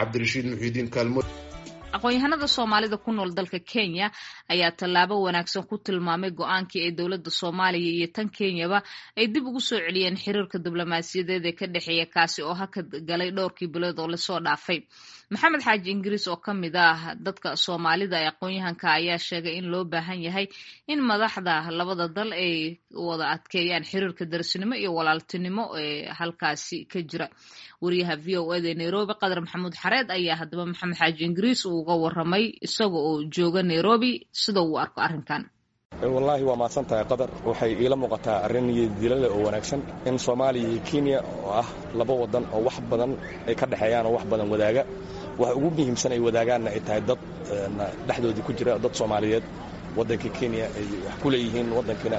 cabdirashiid muxiidiin kaalmo aqoon-yahanada soomaalida ku nool dalka kenya ayaa tallaabo wanaagsan ku tilmaamay go-aankii ay dowladda soomaaliya iyo tan kenyaba ay dib ugu soo celiyeen xiriirka diblomaasiyadeed ee ka dhexeeya kaasi oo hakad galay dhowrkii bilood oo lasoo dhaafay maxamed xaaji ingiriis oo ka mid ah dadka soomaalida ee aqoon-yahanka ayaa sheegay in loo baahan yahay in madaxda labada dal ay wada adkeeyaan xiriirka darsinimo iyo walaaltinimo ee halkaasi ka jira wariyaha v o eda nairobi qadar maxamuud xareed ayaa haddaba maxamed xaaji ingiriis uu uga waramay isaga oo jooga nairobi sida uu arko arrinkan wallaahi waa mahadsan tahay qadar waxay iila muuqataa arrin iyodilale oo wanaagsan in soomaaliya iyo kenya oo ah laba wadan oo wax badan ay ka dhexeeyaan oo wax badan wadaaga waxa ugu muhiimsan ay wadaagaanna ay tahay dad dhexdoodii ku jira dad soomaaliyeed waddanka kenya ay wax ku leeyihiin waddankiina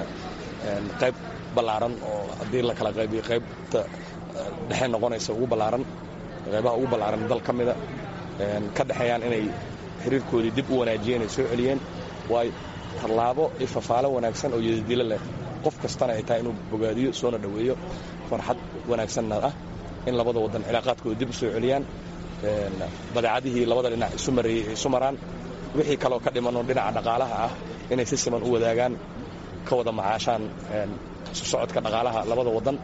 qayb ballaaran oo haddii la kala qaybiyo qaybta dhexe noqonaysa ugu ballaaran qaybaha ugu ballaaran dal ka mida ka dhexeeyaan inay xiriirkoodii dib u wanaajiyeen ay soo celiyeen waayo tallaabo iyo fafaalo wanaagsan oo yadadilo leh qof kastana ay tahay inuu bogaadiyo soona dhoweeyo farxad wanaagsanna ah in labada waddan cilaaqaadkooda dib u soo celiyaan badeecadihii labada dhinac isu mareeyey ay isu maraan wixii kaloo ka dhimanoo dhinaca dhaqaalaha ah inay si siman u wadaagaan ka wada macaashaan isu socodka dhaqaalaha labada waddan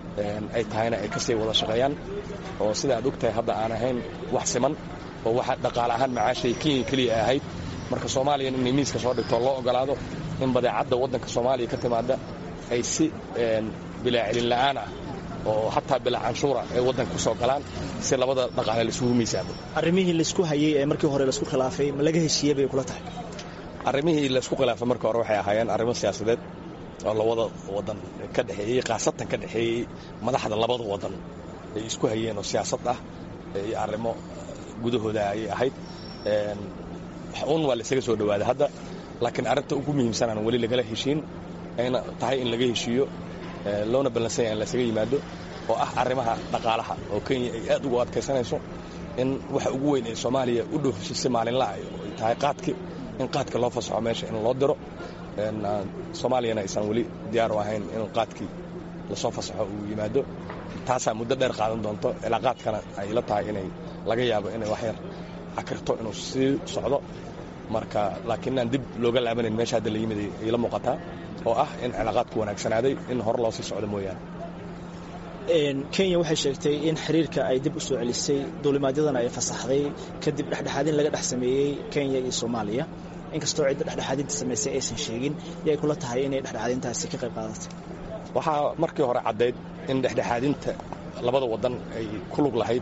ay tahayna ay kasii wada shaqeeyaan oo sida aad og tahay hadda aan ahayn wax siman oo waxa dhaqaale ahaan macaashay kenya keliya ahayd marka soomaaliyan inay miiska soo dhigtoo loo ogolaado in badeecadda waddanka soomaaliya ka timaada ay si bilaa celin la'aan ah oo hataa bilaa canshuura ay waddanka ku soo galaan si labada dhaqaale laisugu miisaamo arrimihii laisku hayey ee markii hore laisku khilaafay ma laga heshiiyey bay kula tahay arrimihii laisku khilaafay markii hore waxay ahaayeen arrimo siyaasadeed oo labada waddan ka dhexeeyey khaasatan ka dhexeeyey madaxda labada waddan ay isku hayeen oo siyaasad ah iyo arrimo gudahooda ayay ahayd un waa laisaga soo dhowaaday hadda laakiin arrinta ugu muhiimsanaan weli lagala heshiin ayna tahay in laga heshiiyo loona ballansan yahay in laysaga yimaado oo ah arrimaha dhaqaalaha oo kenya ay aad ugu adkaysanayso in waxa ugu weyn ee soomaaliya u dhoofisay si maalinlaah ay tahay qaadki in qaadka loo fasaxo meesha in loo diro soomaaliyana aysan weli diyaar u ahayn in qaadkii lasoo fasaxo uu yimaado taasaa muddo dheer qaadan doonto cilaaqaadkana ay la tahay inay laga yaabo inay waxyar cakirto inuu sii socdo marka laakiin aan dib looga laabanayn meesha hadda la yimid ay la muuqataa oo ah in cilaaqaadku wanaagsanaaday in hore loo sii socdo mooyaane kenya waxay sheegtay in xiriirka ay dib u soo celisay duulimaadyadana ay fasaxday kadib dhexdhexaadin laga dhex sameeyey kenya iyo soomaaliya inkastoo cidda dhexdhexaadinta samaysay aysan sheegin yay kula tahay inay dhexdhexaadintaasi ka qayb qaadatay waxaa markii hore caddayd in dhexdhexaadinta labada waddan ay ku lug lahayd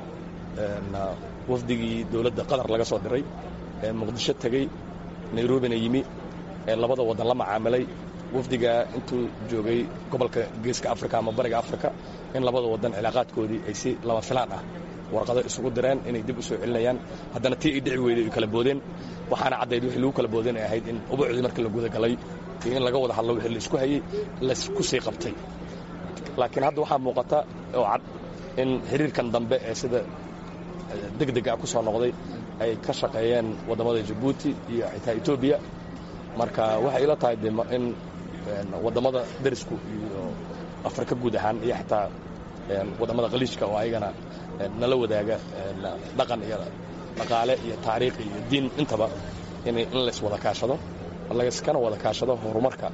wafdigii dowladda qatar laga soo diray ee muqdisho tegey nairobina yimi ee labada waddan la macaamilay wafdigaa intuu joogay gobolka geeska afrika ama bariga afrika in labada waddan cilaaqaadkoodii ay si lama filaan ah warqado isugu direen inay dib u soo celinayaan haddana tii ay dhici weyday ay kala boodeen waxaana caddayd wixii lagu kala boodeen ay ahayd in ubucdii markii la gudagalay iyo in laga wada hadlo wixii la isku hayey laisku sii qabtay laakiin hadda waxaa muuqata oo cad in xiriirkan dambe ee sida degdega ku soo noqday ay ka shaqeeyeen waddamada jabuuti iyo xitaa etoobiya marka waxay ila tahay de in waddamada derisku iyo afrika guud ahaan iyo xitaa waddamada khaliijka oo ayagana nala wadaaga dhaqan iyo dhaqaale iyo taariikh iyo diin intaba in lays wada kaashado layskana wada kaashado horumarka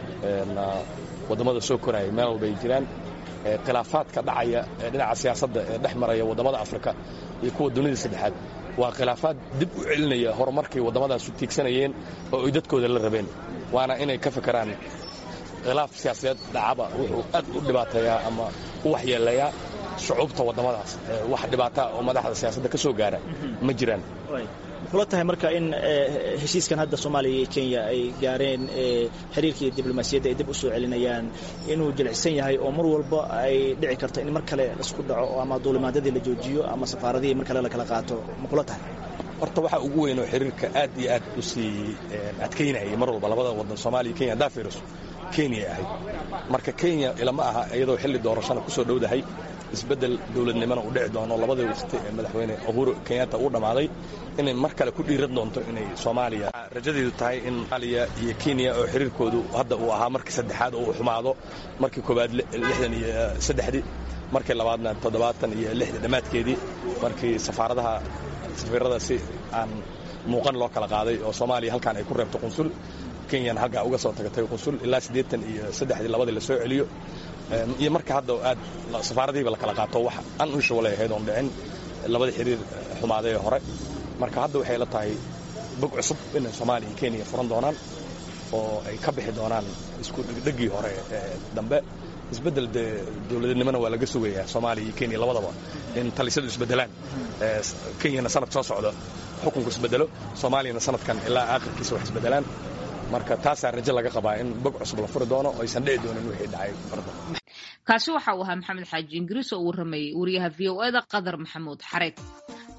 waddamada soo koraya meel walba ay jiraan khilaafaadka dhacaya ee dhinaca siyaasadda ee dhex maraya waddamada afrika iyo kuwa dunida saddexaad waa khilaafaad dib u celinaya horumarkay waddammadaasu tiigsanayeen oo ay dadkooda la rabeen waana inay ka fekeraan khilaaf siyaasadeed dhacaba wuxuu aad u dhibaateeyaa ama u waxyeelayaa shucuubta waddamadaas wax dhibaataa oo madaxda siyaasadda ka soo gaara ma jiraan kula tahay marka in heshiiskan hadda soomaaliya iyo kenya ay gaareen xiriirkii diblomaasiyadda ay dib u soo celinayaan inuu jilicsan yahay oo mar walba ay dhici karto in mar kale laisku dhaco ama duulimaadyadii la joojiyo ama safaaradihii mar kale la kala qaato ma kula tahay horta waxaa ugu weyn oo xiriirka aad iyo aad u sii adkaynayay mar walba labada waddan soomaaliya kenya haddaa fiiriso kenya ahayd marka kenya ilama aha iyadoo xilli doorashana ku soo dhowdahay isbeddel dowladnimona uu dhici doono labadii waqti ee madaxweyne uhuru kenyatta uu dhammaaday inay mar kale ku dhiiran doonto inay soomaaliya rajadeedu tahay in soomaaliya iyo kenya oo xiriirkoodu hadda uu ahaa markii saddexaad oo uu xumaado markii koowaad lixdan iyo saddexdii markii labaadna toddobaatan iyo lixda dhammaadkeedii markii safaaradaha safiirada si aan muuqan loo kala qaaday oo soomaaliya halkaan ay ku reebto qunsul kenyana halkaa uga soo tagatay qunsul ilaa siddeetan iyo saddexdii labadii la soo celiyo iyo marka hadda aad safaaradihiiba la kala qaato wax an unshuwalay ahayd oon dhicin labada xiriir xumaaday ee hore marka hadda waxay la tahay bog cusub inay soomaaliya iyo kenya furan doonaan oo ay ka bixi doonaan isku dhegdhegii hore ee dambe isbeddel dee dowladnimona waa laga sugayaa soomaaliya iyo kenya labadaba in talisadu isbeddelaan kenyana sanad soo socdo xukunku isbeddelo soomaaliyana sanadkan ilaa aakhirkiisa wax isbeddelaan marka taasaa rajo laga qabaa in bog cusub la furi doono oo aysan dhici doonin wixii dhacay farda kaasi waxa uu ahaa maxamed xaaji ingiriis oo u warramayey wariyaha v o eda qadar maxamuud xareed